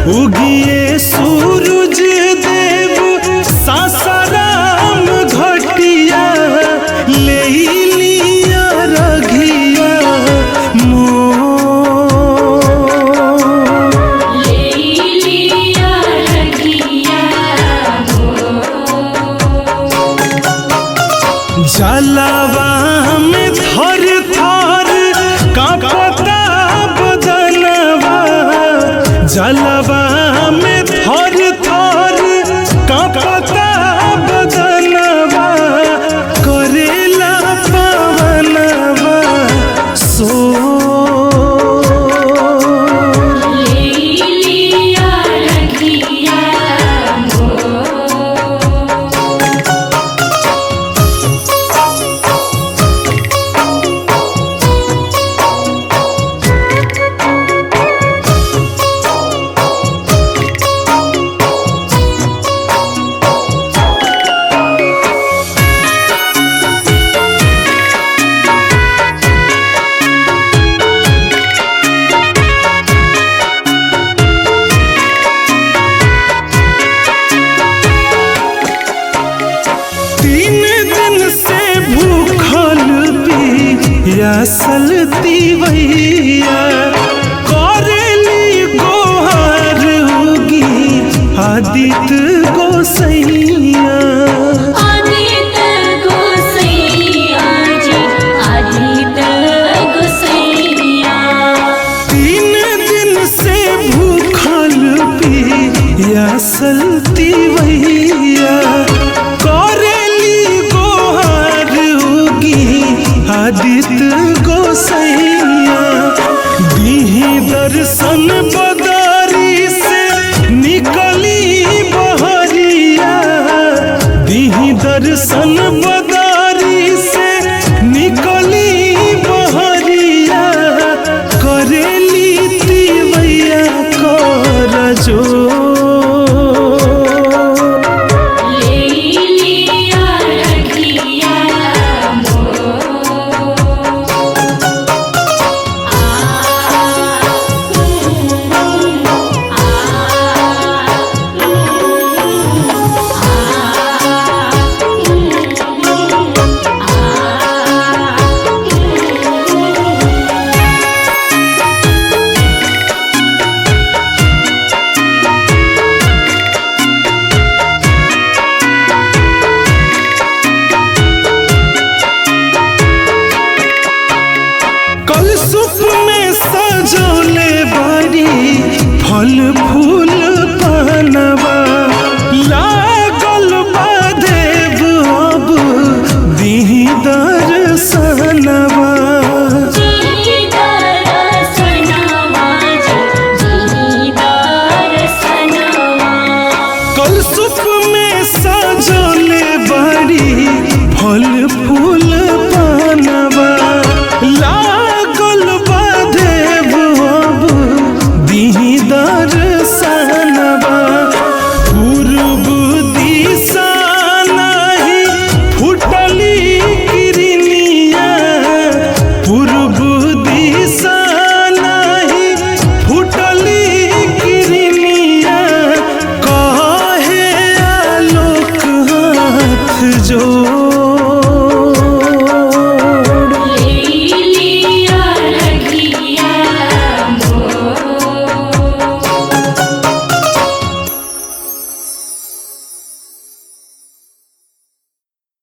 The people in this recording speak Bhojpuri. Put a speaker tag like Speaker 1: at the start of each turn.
Speaker 1: उगिए सूरज देव सासाराम घटिया ले लिया रघिया मोर
Speaker 2: लेलिया रखिया
Speaker 1: जलवा में थर थर कांपता बदनवा जलवा में थर थर कांपता बदनवा करेला पवनवा सो
Speaker 2: लेलिया रखिया
Speaker 1: तीन दिन से भूखल पियासल तीवैया करेली गोहर उगी आदित्य गोसैया
Speaker 2: आदित गोसैया जी आदित गोसैया
Speaker 1: तीन दिन से भूखल पियासल तीवैया करेली गोहर उगी आदित्य गोसैया दीही दर्शन बदारी से निकली बहरिया दीही दर्शन बदारी से निकली बहरिया करेली तिवैया कर जो
Speaker 2: लेलिया रखिया
Speaker 1: कल सुप में सजौले बारी फल फूल